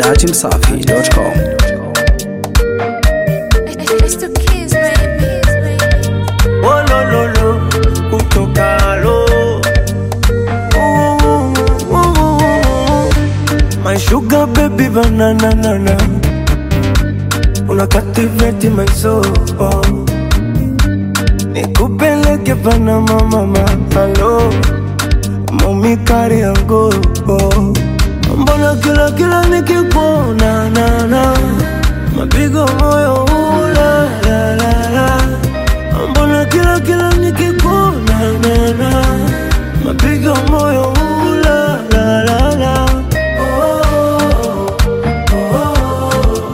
dachimsafi.com. It's the kids, baby. Oh, lo, lo, lo, kutoka lo. Ooh, ooh, ooh. My sugar baby banana nana Una captivate my soul Nikupeleke Panama mama Hello Mami kari yangu Mbona kila kila nikikuona na na Mapigo moyo ula la la la Mbona kila kila nikikuona na na Mapigo moyo ula la la la oh, oh, oh,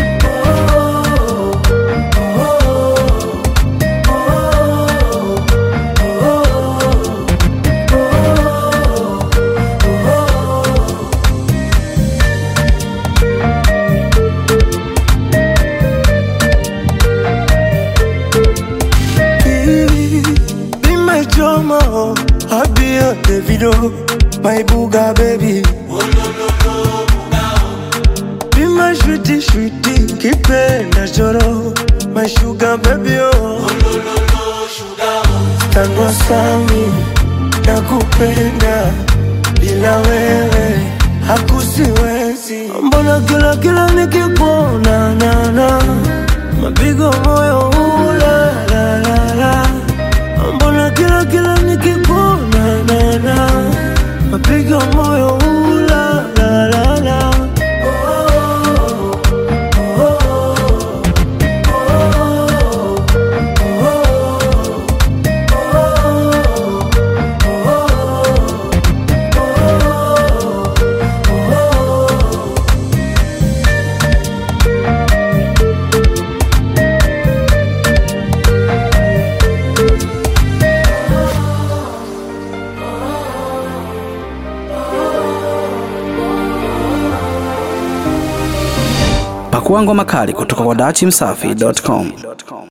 Be my drama, I be a Davido, my booga baby. Be my sweetie, sweetie, kipenda choro, my sugar baby oh. Tanwa sami, nakupenda, bila wewe hakusiwezi. Mbona kila kila nikikuona na na mapigo moyo ula la la la Mbona kila kila nikikuona na na mapigo moyo ula la la la oh, oh, Pakua ngoma kali kutoka kwa dachimsafi.com.